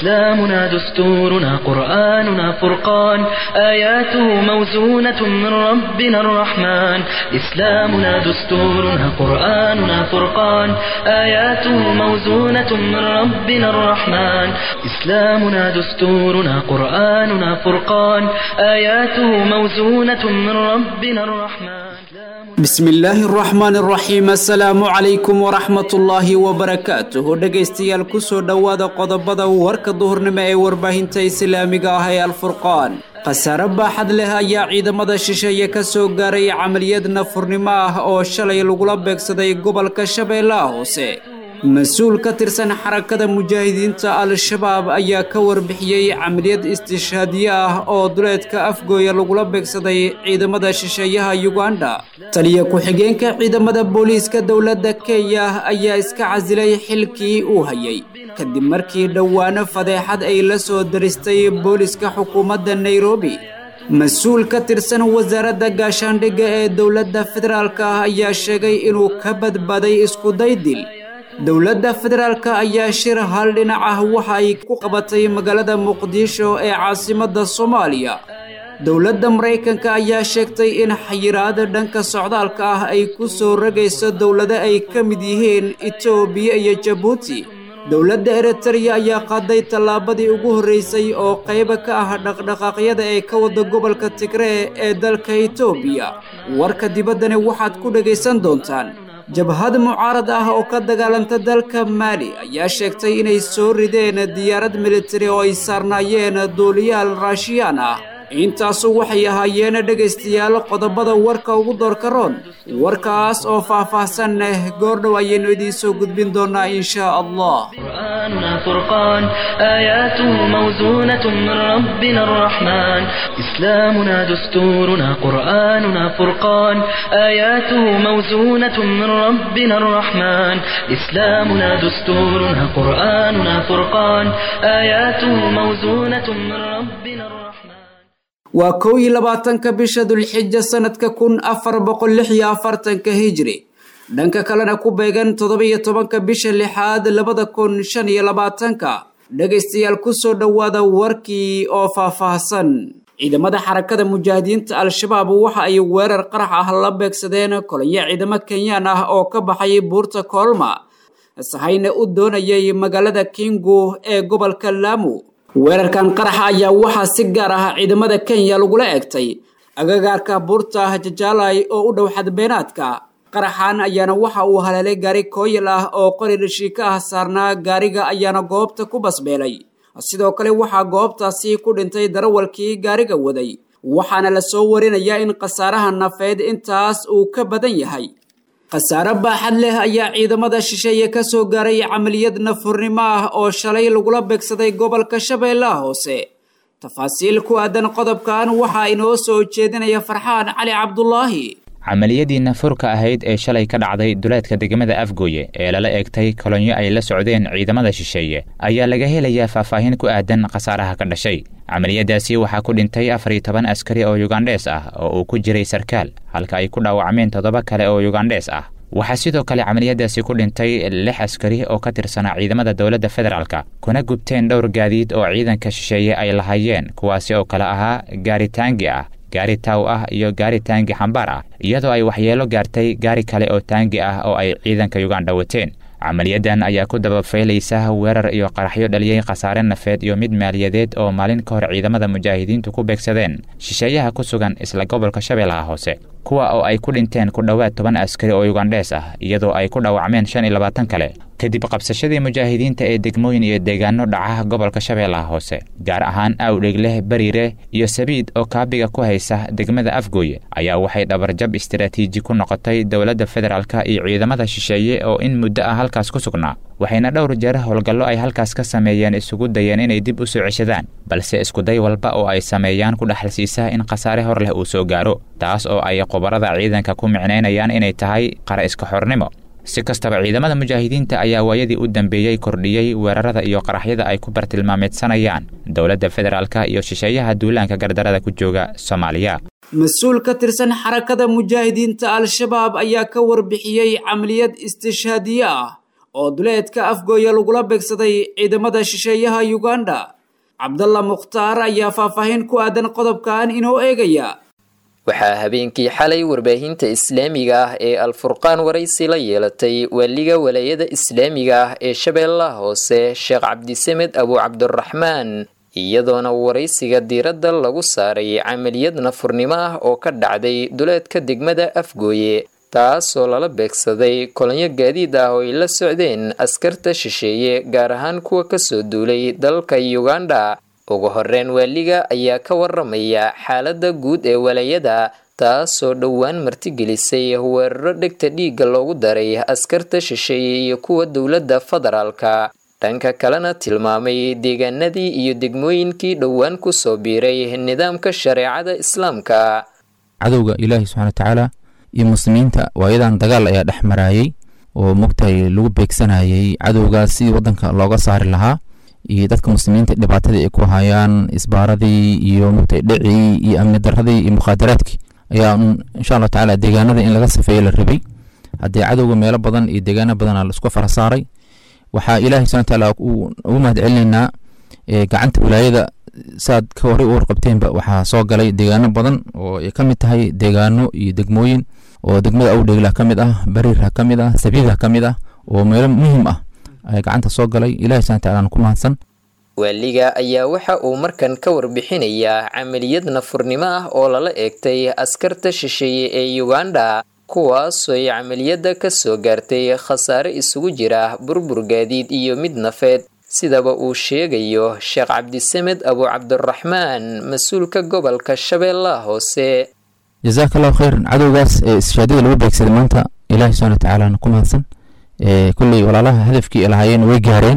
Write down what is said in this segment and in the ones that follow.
إسلامنا دستورنا قرآننا فرقان آياته موزونة من ربنا الرحمن إسلامنا دستورنا قرآننا فرقان آياته موزونة من ربنا الرحمن إسلامنا دستورنا قرآننا فرقان آياته موزونة من ربنا الرحمن بسم illaahi araxmaan araxiim assalaamu calaykum waraxmatullaahi wabarakaatuhu dhegaystayaal kusoo dhowaada qodobada warka duhurnimo ee warbaahinta islaamiga ah ee alfurqaan khasaare baaxad leh ayaa ciidamada shisheeye ka soo gaaray camaliyad nafurnimo ah oo shalay lagula beegsaday gobolka shabeellaha hoose mas-uul ka tirsan xarakada mujaahidiinta al-shabaab ayaa ka warbixiyey camaliyad istishhaadiye ah oo duleedka afgooya lagula beegsaday ciidamada shisheeyaha yuganda taliya ku-xigeenka ciidamada booliiska dowladda kenya ayaa iska casilay xilkii uu hayay kadib markii dhowaano fadeexad ay la soo daristay booliiska xukuumadda nairobi mas-uul ka tirsan wasaaradda gaashaandhigga ee dowladda federaalka ah ayaa sheegay inuu ka badbaaday iskuday dil dowladda federaalka ayaa shir hal dhinac ah waxa ay ku qabatay magaalada muqdisho ee caasimadda soomaaliya dowladda maraykanka ayaa sheegtay in xayiraada dhanka socdaalka ah ay ku soo ragayso dowlado ay ka mid yihiin etoobiya iyo jabuuti dowladda eritreya ayaa qaaday tallaabadii ugu horreysay oo qayba ka ah dhaqdhaqaaqyada ee ka wada gobolka tigree ee dalka etoobiya warka dibaddani waxaad ku dhegaysan doontaan jabhad mucaarad ah oo ka dagaalanta dalka maali ayaa sheegtay inay soo rideen diyaarad militari oo ay saarnaayeen duuliyaal raashiyaan ah intaasu waxay ahaayeen dhegaystayaal qodobada warka ugu doorka roon warkaas oo faah-faahsan leh goordhow ayaynu idiin soo gudbin doonaa inshaa allah قرآننا فرقان آياته موزونة من ربنا الرحمن إسلامنا دستورنا قرآننا فرقان آياته موزونة من ربنا الرحمن إسلامنا دستورنا قرآننا فرقان آياته موزونة من ربنا الرحمن waa kow iyo labaatanka bisha dulxija sanadka kun afar boqol lix iyo afartanka hijri dhanka kalena ku beegan toddoba-iyo tobanka bisha lixaad labada kun shan iyo labaatanka dhegaystayaal kusoo dhowaada warkii oo faahfaahsan ciidamada xarakada mujaahidiinta al-shabaab waxa ay weerar qarax ah la beegsadeen kolonyo ciidamo kenyaan ah oo ka baxay buurta koolma sahayna u doonayay magaalada kingu ee gobolka laamu weerarkan qaraxa ayaa waxaa si gaar ah ciidamada kenya lagula egtay agagaarka buurta jajaalay oo u dhow xadbeenaadka qaraxan ayaana waxa uu haleelay gaari kooyal ah oo qori dhashiika ah saarnaa gaariga ayaana goobta ku basbeelay sidoo kale waxaa goobtaasi ku dhintay darawalkii gaariga waday waxaana la soo warinayaa in khasaaraha nafeed intaas uu ka badan yahay khasaare baaxad leh ayaa ciidamada shisheeye ka soo gaaray camaliyad nafurnimo ah oo shalay lagula beegsaday gobolka shabeellaha hoose tafaasiil ku aadan qodobkan waxaa inoo soo jeedinaya farxaan cali cabdulaahi camaliyadii nafurka ahayd ee shalay ka dhacday duleedka degmada afgooye ee lala eegtay kolonyo ay la socdeen ciidamada shisheeye ayaa laga helayaa faahfaahin ku aadan khasaaraha ka dhashay camaliyadaasi waxaa ku dhintay afar iyo toban askari oo yugandhees ah oo uu ku jiray sarkaal halka ay ku dhaawacmeen toddoba kale oo yugandhees ah waxaa sidoo kale camaliyadaasi ku dhintay lix askari oo ka tirsanaa ciidamada dowladda federaalka kuna gubteen dhowr gaadiid oo ciidanka shisheeye ay lahaayeen kuwaasi oo kale ahaa gaari taangi ah gaari taaw ah iyo gaari taangi xambaar ah iyadoo ay waxyeelo gaartay gaari kale oo taangi ah oo ay ciidanka yuganda wateen camaliyadan ayaa ku dabafaylaysa weerar iyo qaraxyo dhaliyey khasaare nafeed iyo mid maaliyadeed oo maalin ka hor ciidamada mujaahidiintu ku beegsadeen shisheeyaha ku sugan isla gobolka shabeellaha hoose kuwa oo ay ku dhinteen ku dhowaad toban askari oo yugandhees ah iyadoo ay ku dhaawacmeen shan iyo labaatan kale kadib qabsashadii mujaahidiinta ee degmooyin iyo deegaano dhaca gobolka shabeellaha hoose gaar ahaan awdhegleh bariire iyo sabiid oo kaabiga ku haysa degmada afgooye ayaa waxay dhabarjab istaraatiiji ku noqotay dowladda federaalka iyo ciidamada shisheeye oo in muddo ah halkaas ku sugnaa waxayna dhowr jeer howlgallo ay halkaas ka sameeyeen isugu dayeen inay dib u soo ceshadaan balse iskuday walba oo ay sameeyaan ku dhexalsiisaa in khasaare hor leh uu soo gaaro taas oo ay khubarada ciidanka ku micnaynayaan inay tahay qara iska xornimo si kastaba ciidamada mujaahidiinta ayaa waayadii u dambeeyey kordhiyey weerarada iyo qaraxyada ay ku bartilmaameedsanayaan dowladda federaalka iyo shisheeyaha duulaanka gardarada ku jooga soomaaliya mas-uul ka tirsan xarakada mujaahidiinta al-shabaab ayaa ka warbixiyey camaliyad istishhaadiye ah oo duleedka afgooya lagula beegsaday ciidamada shisheeyaha yuganda cabdalla mukhtaar ayaa faahfaahin ku aadan qodobkan inoo eegaya waxaa habeenkii xalay warbaahinta islaamiga ah ee alfurqaan waraysi la yeelatay waaliga walaayada islaamiga ah ee shabeellaha hoose sheekh cabdisamed abu cabdiraxmaan iyadoona waraysiga diiradda lagu saaray camaliyad nafurnimo ah oo ka dhacday duleedka degmada afgooye taasoo lala beegsaday kolonyo gaadiid ah oo ay la socdeen askarta shisheeye gaar ahaan kuwa kasoo duulay dalka uganda ugu horeyn waaliga ayaa ka waramaya xaaladda guud ee walaayada taasoo dhowaan martigelisay weeraro dhegta dhiigga loogu daray askarta shisheeye iyo kuwa dowladda federaalka dhanka kalena tilmaamay deegaanadii iyo degmooyinkii dhowaan kusoo biiray nidaamka shareecada islaamka cadowga ilaahi subxana watacaala iyo muslimiinta waayadan dagaal ayaa dhex maraayay oo mogtahay lagu beegsanayay cadowgaas sidii wadanka looga saari lahaa iyo dadka muslimiinta dhibaatadii ay ku hayaan isbaaradii iyo mogtahay dhicii iyo amni daradii iyo mukhaadaraadkii ayaa insha allah tacaala deegaanada in laga safeeye la rabay haddee cadowga meelo badan iyo deegaano badana laisku fara saaray waxaa ilaahay subxana watacaala ugu mahad celinaynaa gacanta wilaayada saad ka horey u warqabteenba waxaa soo galay deegaano badan oo ay ka mid tahay deegaano iyo degmooyin oo degmada awdheegla ka mid ah bariirha ka mid ah sabiidha ka mid ah oo meelo muhiim ah ay gacanta soo galay ilahi subxana watacaala ku mahadsan waaliga ayaa waxa uu markan ka warbixinayaa camaliyad nafurnimo ah oo lala eegtay askarta shisheeye ee uganda kuwaasoo ay camaliyadda ka soo gaartay khasaare isugu jira burbur gaadiid iyo mid nafeed sidaba uu sheegayo sheekh cabdisamed abu cabdiraxmaan mas-uulka gobolka shabeellaha hoose jazaaka allahu khayran cadowgaas ee ishaadada lagu beegsaday maanta ilaahi subxana watacaala ku mahadsan kulley walaalaha hadafkii lahaayeen way gaareen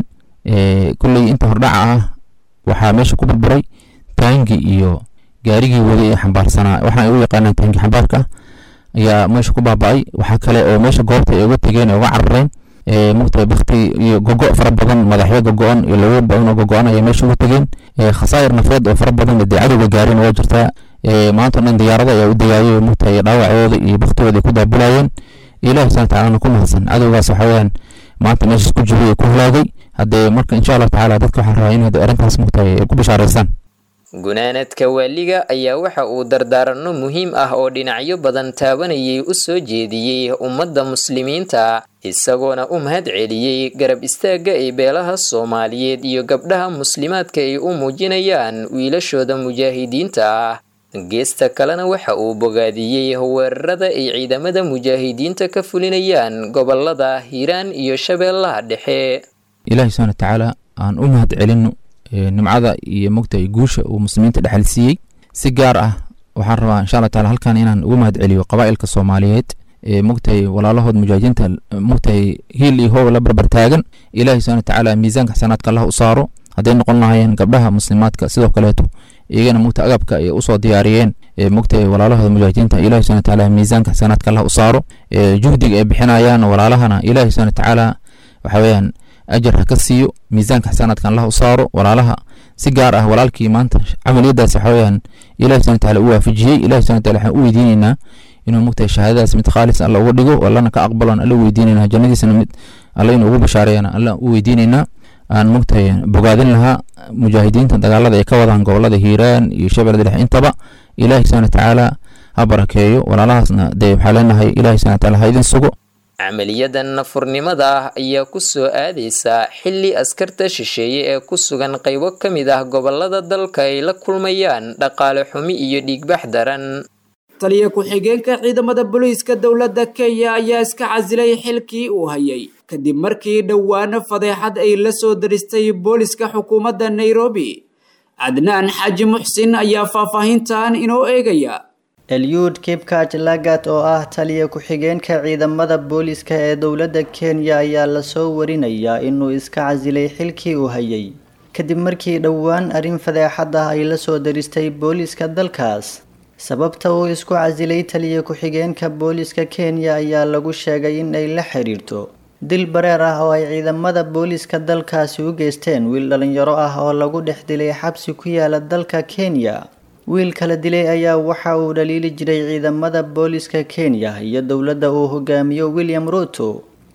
kulley inta hordhaca ah waxaa meesha ku burburay taangi iyo gaarigii waday ee xambaarsanaa waxaan ugu yaqaanaa taangi xambaarka ayaa meesha ku baaba-ay waxaa kale oo meesha goobta ay uga tegeen ee uga carareen mugtahay bakti iyo gogo fara badan madaxyo gogo-an iyo lawo badan oo gogo-an ayaa meesha uga tegeen khasaayir nafeed oo fara badan dee cadowga gaareen waa jirtaa maanta o dhan diyaarada ayaa u degaayay mugtahay dhaawacooda iyo baktigooda ay ku daabulayeen ilahi subxana watacaala ku mahadsan cadowgaas waxa weeyaan maanta meeshaas ku jiray ee ku halaagay haddee marka insha allahu tacaala dadka waxaan rabaa in arrintaas mugtahay ay ku bishaaraystaan gunaanadka waaliga ayaa waxa uu dardaaranno muhiim ah oo dhinacyo badan taabanayay u soo jeediyey ummadda muslimiinta isagoona u mahad celiyey garab istaagga ay beelaha soomaaliyeed iyo gabdhaha muslimaadka ay u muujinayaan wiilashooda mujaahidiinta ah geesta kalena waxa uu bogaadiyey weerarada ay ciidamada mujaahidiinta ka fulinayaan gobolada hiiraan iyo shabeellaha dhexe ilaahi subxana watacaala aan u mahad celino nimcada iyo mogtahay guusha uu muslimiinta dhexal siiyey si gaar ah waxaan rabaa insha allah taala halkan inaan ugu mahad celiyo qabaa'ilka soomaaliyeed ee mogtahay walaalahood mujaahidiinta mogtahay hiil iyo hoob la barbar taagan ilaahi subxana watacaala miisaanka xasanaadka allah u saaro hadday noqon lahaayeen gabdhaha muslimaadka sidoo kaleeto iyagana mogta agabka ay usoo diyaariyeen mogtahay walaalahooda mujaahidiinta ilahi subxana watacaala miisaanka xasanaadka allah u saaro juhdiga ay bixinayaan walaalahana ilahi subxana watacaala waxa weeyaan ajar ha ka siiyo miisaanka xasanaadkan allah u saaro walaalaha si gaar ah walaalkii maanta camaliyadaas waxa weeyaan ilahi subxana watacaala u waafajiyey ilahi subxana wataala waxaan u weydiinaynaa inuu mogtahay shahaadadaas mid khaalis alla uga dhigo allana ka aqbalan alla weydiinaynaa jannadiisana mid alla inuu ugu bashaareeyana alla u weydiinaynaa aan mogtahay bogaadin lahaa mujaahidiinta dagaalada ay ka wadaan gobolada hiiraan iyo shabeellada dhexe intaba ilaahi subxana watacaala ha barakeeyo walaalahaasna dee waxaa leenahay ilahi subxana wataala ha idin sugo camaliyadan nafurnimada ah ayaa ku soo aadaysa xilli askarta shisheeye ee ku sugan qaybo ka mid ah gobolada dalka ay la kulmayaan dhaqaale xumi iyo dhiigbax daran taliya ku-xigeenka ciidamada booliiska dowladda kenya ayaa iska casilay xilkii uu hayay kadib markii dhowaano fadeexad ay la soo daristay booliska xukuumadda nairobi cadnaan xaaji muxsin ayaa faahfaahintan inoo eegaya elyuud kibkaj lagat oo ah taliya ku-xigeenka ciidamada booliska ee dowladda kenya ayaa lasoo warinayaa inuu iska casilay xilkii uu hayay kadib markii dhowaan arrin fadeexad ah ay la soo daristay booliska dalkaas sababta uu isku casilay taliya ku-xigeenka booliska kenya ayaa lagu sheegay in ay la xiriirto dil bareer ah oo ay ciidamada booliska dalkaasi u geysteen wiil dhalinyaro ah oo lagu dhex dilay xabsi ku yaala dalka kenya wiil kala dilay ayaa waxa uu dhaliili jiray ciidamada booliska kenya iyo dowladda uu hogaamiyo william ruto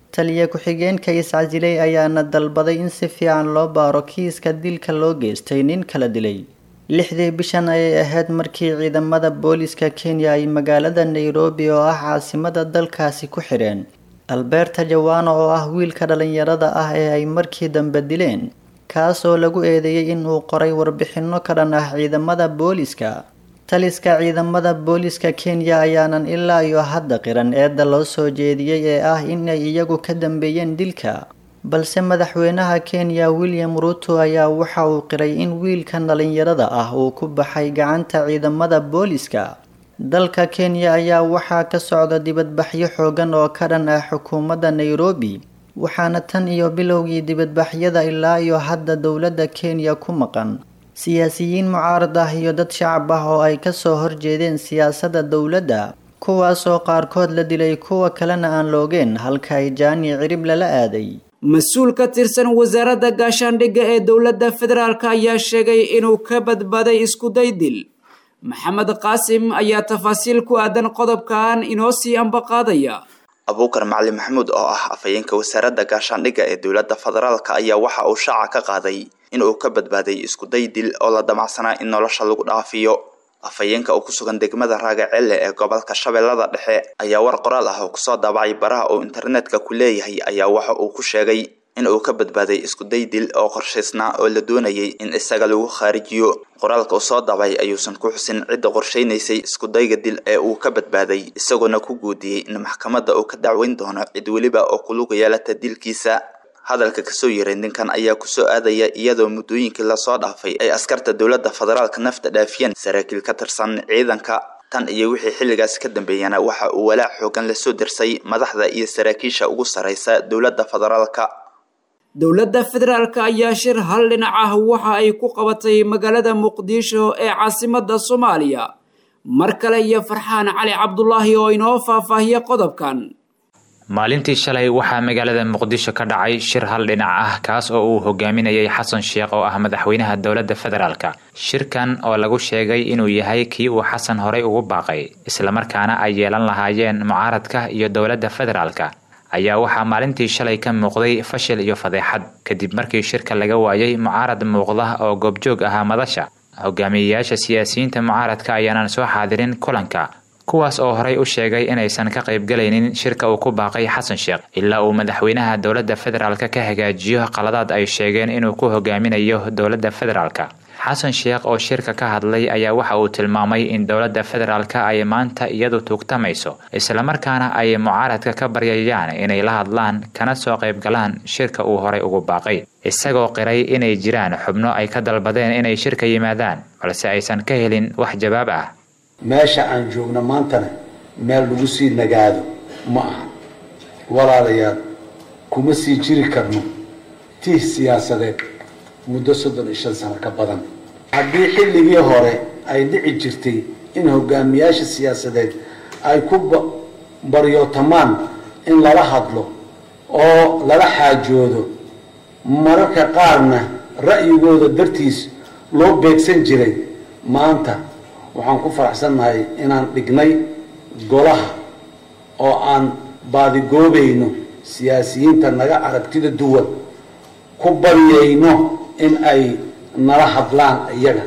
taliya ku-xigeenka iscasilay ayaana dalbaday in si fiican loo baaro kiiska dilka loo geystay nin kala dilay lixdii bishan ayay ahayd markii ciidamada booliska kenya ay magaalada nairobi oo ah caasimada dalkaasi ku xidheen alberta jawano oo ah wiilka dhalinyarada ah ee ay markii dambe dileen kaas oo lagu eedeeyey inuu qoray warbixinno ka dhan ah ciidamada booliska taliska ciidamada booliska kenya ayaanan ilaa iyo hadda qiran eedda loo soo jeediyey ee ah inay iyagu ka dambeeyeen dilka balse madaxweynaha kenya william ruto ayaa waxa uu qiray in wiilkan dhalinyarada ah uu ku baxay gacanta ciidamada booliska dalka kenya ayaa waxaa ka socda dibadbaxyo xoogan oo ka dhan ah xukuumadda nairobi waxaana tan iyo bilowgii dibadbaxyada ilaa iyo hadda dowladda kenya ku maqan siyaasiyiin mucaarad ah iyo dad shacab ah oo ay kasoo horjeedeen siyaasadda dowladda kuwaasoo qaarkood la dilay kuwa kalena aan loogeen halka ay jaani cirib lala aaday mas-uul ka tirsan wasaaradda gaashaandhigga ee dowladda federaalk ayaa sheegay inuu ka badbaaday iskuday dil maxamed qaasim ayaa tafaasiil ku aadan qodobkan inoo sii ambaqaadaya abuukar macali maxamuud oo ah afhayeenka wasaaradda gaashaandhigga ee dowladda federaalka ayaa waxa uu shaaca ka qaaday in uu ka badbaaday iskuday dil oo la damacsanaa in nolosha lagu dhaafiyo afhayeenka oo ku sugan degmada raagacelle ee gobolka shabeellada dhexe ayaa war qoraal ah oo kusoo daabacay baraha uu internetka ku leeyahay ayaa waxa uu ku sheegay in uu ka badbaaday iskuday dil oo qorshaysnaa oo la doonayay in isaga lagu khaarijiyo qoraalka uu soo dabay ayuusan ku xusin cidda qorshaynaysay iskudayga dil ee uu ka badbaaday isagoona ku guudiyey in maxkamadda uu ka dacweyn doono cid weliba oo kulug yeelata dilkiisa hadalka kasoo yaray ninkan ayaa kusoo aadaya iyadoo muddooyinkii lasoo dhaafay ay askarta dowladda federaalka nafta dhaafiyeen saraakiil ka tirsan ciidanka tan iyo wixii xilligaas ka dambeeyana waxa uu walaac xoogan lasoo dirsay madaxda iyo saraakiisha ugu sarraysa dowladda federaalka dowladda federaalk ayaa shir hal dhinac ah waxa ay ku qabatay magaalada muqdisho ee caasimadda soomaaliya mar kale iyo farxaan cali cabdulaahi oo inoo faahfaahiya qodobkan maalintii shalay waxaa magaalada muqdisho ka dhacay shir hal dhinac ah kaas oo uu hogaaminayay xasan sheekh oo ah madaxweynaha dowladda federaalka shirkan oo lagu sheegay inuu yahay kii uu xasan horey ugu baaqay islamarkaana ay yeelan lahaayeen mucaaradka iyo dowladda federaalka ayaa waxaa maalintii shalay ka muuqday fashil iyo fadeexad kadib markii shirka laga waayay mucaarad muuqda oo goobjoog ahaa madasha hogaamiyeyaasha siyaasiyiinta mucaaradka ayaanan soo xaadirin kulanka kuwaas oo horey u sheegay inaysan ka qaybgalaynin shirka uu ku baaqay xasan sheekh ilaa uu madaxweynaha dowladda federaalk ka hagaajiyo qaladaad ay sheegeen inuu ku hogaaminayo dowladda federaalk xasan sheekh oo shirka ka hadlay ayaa waxa uu tilmaamay in dowladda federaalk ay maanta iyadu tuugtamayso islamarkaana ay mucaaradka ka baryayaan inay la hadlaan kana soo qaybgalaan shirka uu horey ugu baaqay isagoo qiray inay jiraan xubno ay ka dalbadeen inay shirka yimaadaan balse aysan ka helin wax jawaab ah meesha aan joogno maantana meel lagu sii nagaado ma aha walaalayaal kuma sii jiri karno tiih siyaasadeed muddo soddon iyo shan sano ka badan haddii xilligii hore ay dhici jirtay in hogaamiyaasha siyaasadeed ay ku baryootamaan in lala hadlo oo lala xaajoodo mararka qaarna ra'yigooda dartiis loo beegsan jiray maanta waxaan ku faraxsannahay inaan dhignay golaha oo aan baadigoobayno siyaasiyiinta naga aragtida duwan ku baryayno in ay nala hadlaan iyaga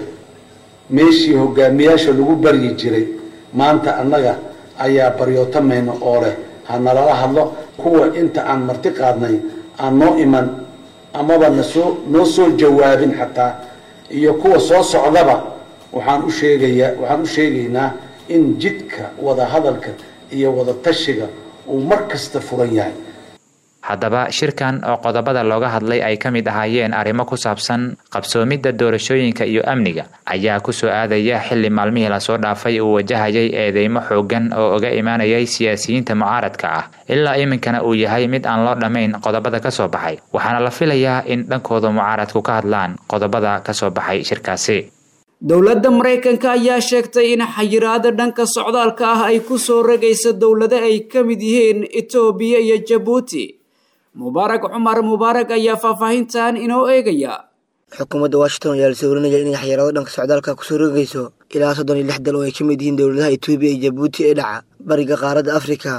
meeshii hogaamiyaasha lagu baryi jiray maanta annaga ayaa baryootamayno oo leh ha nalala hadlo kuwa inta aan marti qaadnay aan noo iman amaba nasoo noo soo jawaabin xataa iyo kuwa soo socdaba waxaan u sheegayaa waxaan u sheegaynaa in jidka wada hadalka iyo wada tashiga uu mar kasta furan yahay haddaba shirkan oo qodobada looga hadlay ay ka mid ahaayeen arrimo ku saabsan qabsoomidda doorashooyinka iyo amniga ayaa kusoo aadaya xilli maalmihii lasoo dhaafay uu wajahayay eedeymo xoogan oo uga imaanayay siyaasiyiinta mucaaradka ah ilaa iminkana uu yahay mid aan loo dhammayn qodobada ka soo baxay waxaana la filayaa in dhankooda mucaaradku ka hadlaan qodobada ka soo baxay shirkaasi dowladda maraykanka ayaa sheegtay in xayiraada dhanka socdaalka ah ay ku soo ragayso dowlado ay ka mid yihiin etoobiya iyo jabuuti mubaarak cumar mubaarak ayaa faahfaahintan inoo eegaya xukuumadda washington ayaa lasoo warinaya inay xayiraado dhanka socdaalka kusoo rogayso ilaa soddon iyo lix dal oo ay ka mid yihiin dowladaha etoobiya iyo jabuuti ee dhaca bariga qaaradda afrika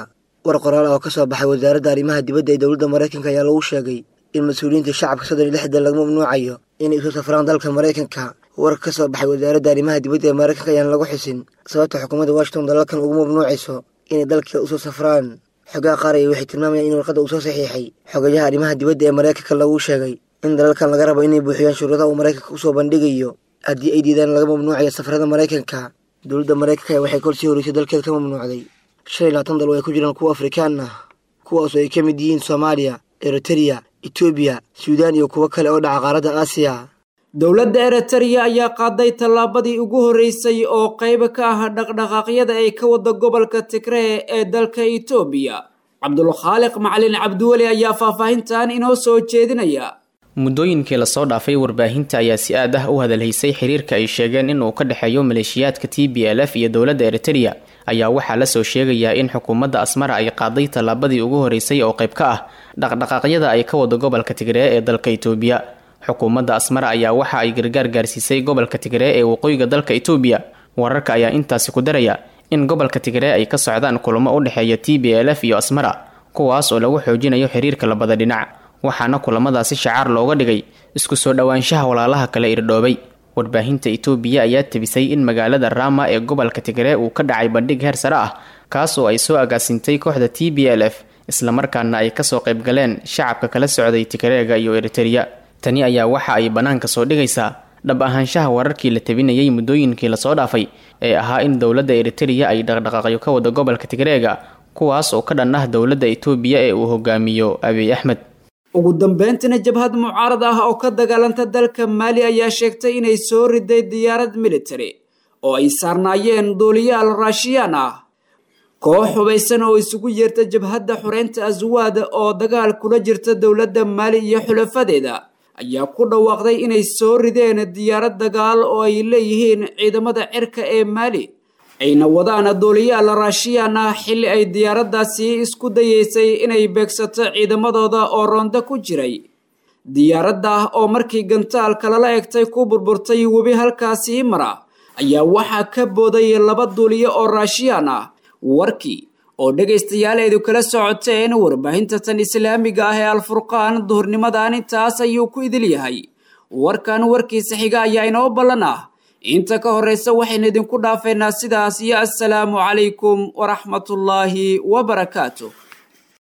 war qoraal ah oo ka soo baxay wasaaradda arrimaha dibadda ee dowladda maraykanka ayaa lagu sheegay in mas-uuliyiinta shacabka soddon iyo lix dal laga mamnuucayo inay isu safraan dalka maraykanka warka ka soo baxay wasaaradda arrimaha dibadda ee maraykanka ayaan lagu xusin sababta xukuumadda washington dalalkan ugu mamnuucayso inay dalka usoo safraan xogaha qaaraya waxay tilmaamayaan in warqadda uu soo saxiixay xogayaha arrimaha dibadda ee maraykanka lagu sheegay in dalalkan laga rabo inay buuxiyaan shuruudaha uu maraykanka usoo bandhigayo haddii ay diidaan laga mamnuucayo safarada maraykanka dowladda maraykanka waxay kol sii horeysay dalkeeda ka mamnuucday shan iyo labaatan dal oo ay ku jiraan kuwa afrikaan ah kuwaasoo ay ka mid yihiin soomaaliya eritereya etoobiya suudaan iyo kuwo kale oo dhaca qaaradda aasiya dowladda eritereya ayaa qaaday tallaabadii ugu horreysay oo qayb ka ah dhaqdhaqaaqyada ay ka wada gobolka tigree ee dalka etoobiya cabdulkhaaliq macalin cabdiweli ayaa faahfaahintan inoo soo jeedinaya muddooyinkii lasoo dhaafay warbaahinta ayaa si aad ah u hadalhaysay xiriirka ay sheegeen inuu ka dhexeeyo maleeshiyaadka t b l f iyo dowladda eritereya ayaa waxaa lasoo sheegayaa in xukuumadda asmara ay qaaday tallaabadii ugu horeysay oo qayb ka ah dhaqdhaqaaqyada ay ka wado gobolka tigree ee dalka itoobiya xukuumadda asmara ayaa waxa ay gargaar gaarsiisay gobolka tigree ee waqooyiga dalka itoobiya wararka ayaa intaasi ku daraya in gobolka tigree ay ka socdaan kulamo u dhexeeya t b l f iyo asmara kuwaas oo lagu xoojinayo xiriirka labada dhinac waxaana kulamadaasi shacaar looga dhigay isku soo dhowaanshaha walaalaha kale irdhoobay warbaahinta itoobiya ayaa tebisay in magaalada rama ee gobolka tigree uu ka dhacay bandhig heer sare ah kaas oo ay soo agaasintay kooxda t b l f islamarkaana ay kasoo qaybgaleen shacabka kala socday tigreega iyo eritereya tani ayaa waxa ay bannaanka soo dhigaysaa dhab ahaanshaha wararkii la tabinayay muddooyinkii lasoo dhaafay ee ahaa in dowladda eritereya ay dhaqdhaqaaqyo ka wada gobolka tigreega kuwaas oo ka dhan ah dowladda itoobiya ee uu hogaamiyo abiy axmed ugu dambeyntina jabhad mucaarad ah oo ka dagaalanta dalka maali ayaa sheegtay inay soo riday diyaarad militari oo ay saarnaayeen duuliyaal raashiyaan ah koox hubaysan oo isugu yeerta jabhadda xureynta aswaad oo dagaal kula jirta dowladda maali iyo xulafadeeda ayaa ku dhawaaqday inay soo rideen diyaarad dagaal oo ay leeyihiin ciidamada cirka ee maali ayna wadaan duuliyaal raashiyaan ah xilli ay diyaaraddaasi isku dayeysay inay beegsato ciidamadooda oo roonda ku jiray diyaaradda oo markii gantaalka lala egtay ku burburtay webi halkaasii mara ayaa waxaa ka booday laba duuliyo oo raashiyaan ah warkii oo dhegaystayaal eedu kala socoteen warbaahinta tan islaamiga ah ee alfurqaan duhurnimadan intaas ayuu ku idil yahay warkan warkiisa xiga ayaa inoo ballan ah inta ka horreysa waxaynu idinku dhaafeynaa sidaas iyo assalaamu calaykum waraxmatullaahi wabarakaatu